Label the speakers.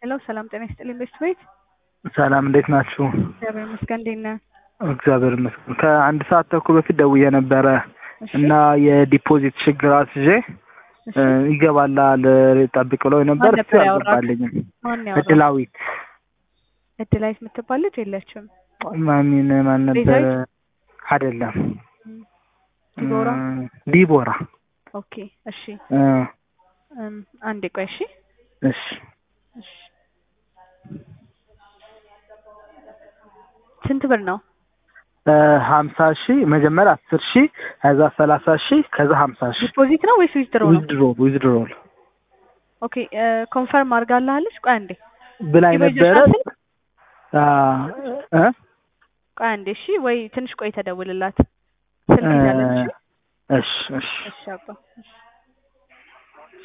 Speaker 1: ሄሎ ሰላም ጤና ይስጥልኝ ቤስት ቤት
Speaker 2: ሰላም እንዴት ናችሁ?
Speaker 1: እግዚአብሔር ይመስገን እንዴት ነህ?
Speaker 2: እግዚአብሔር ይመስገን። ከአንድ ሰዓት ተኩል በፊት ደውዬ ነበረ
Speaker 1: እሺ
Speaker 2: እና የዲፖዚት ችግር አስይዤ
Speaker 1: እሺ
Speaker 2: እ ይገባላል ጠብቅ ብለው ነበር።
Speaker 1: ማን
Speaker 2: እሱ
Speaker 1: ነበር ያወራህ?
Speaker 2: አልገባልኝም።
Speaker 1: ማን ያወራህ?
Speaker 2: እድላዊት
Speaker 1: እድላዊት የምትባል ልጅ የለችም።
Speaker 2: ማሚን ማን ነበረ?
Speaker 1: ቤዛዊት?
Speaker 2: አይደለም
Speaker 1: ዲቦራ
Speaker 2: እ ዲቦራ
Speaker 1: ኦኬ እሺ
Speaker 2: እ
Speaker 1: እም፣ አንዴ ቆይ እሺ
Speaker 2: እሺ
Speaker 1: እሺ ስንት ብር ነው?
Speaker 2: እ ሀምሳ ሺህ መጀመሪያ አስር ሺህ ከዛ ሰላሳ ሺህ ከዛ ሀምሳ ሺህ
Speaker 1: ዲፖዚት ነው ወይስ ዊዝድሮ ነው?
Speaker 2: ዊዝድሮ ዊዝድሮል
Speaker 1: ኦኬ እ ኮንፈርም አድርጋልሃለች? ቆይ አንዴ
Speaker 2: ብላኝ
Speaker 1: ኢሜጅ
Speaker 2: ነበረ።
Speaker 1: ሻትል?
Speaker 2: አ እ
Speaker 1: ቆይ አንዴ እሺ ወይ ትንሽ ቆይ ተደውልላት ስልክ ይዛለች።
Speaker 2: እሺ እሺ
Speaker 1: እሺ አባ እሺ